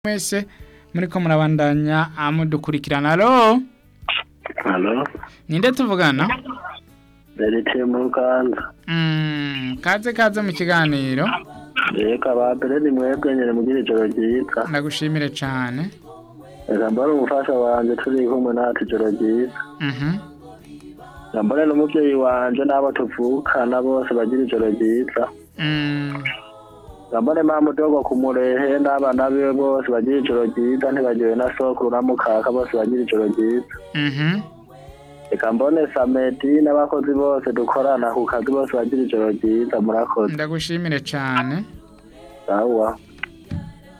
mwese muriko murabandanya mudukurikirana alo Halo, ninde tuvugana Beritiye mu Ruganda. Mm, kaze kaze mu kiganiro Reka ba mbere ni mwebwe nyene mugira ijoro ryiza. ndagushimire cane Reka mbone umufasha wanje turi kumwe natwe ijoro ryiza. Mhm. Reka mbone n'umuvyeyi wanje n'abo tuvukana bose bagira ijoro ryiza. Mm, Reka mbone mama mudogo ku murehe n'abana biwe bose bagira ijoro ryiza ntibagiwe na sokuru na mukaka bose bagira ijoro ryiza. mhm. Reka mbone Samedi n'abakozi bose dukorana ku kazi bose bagira ijoro ryiza murakoze. ndagushimire cane Sawa.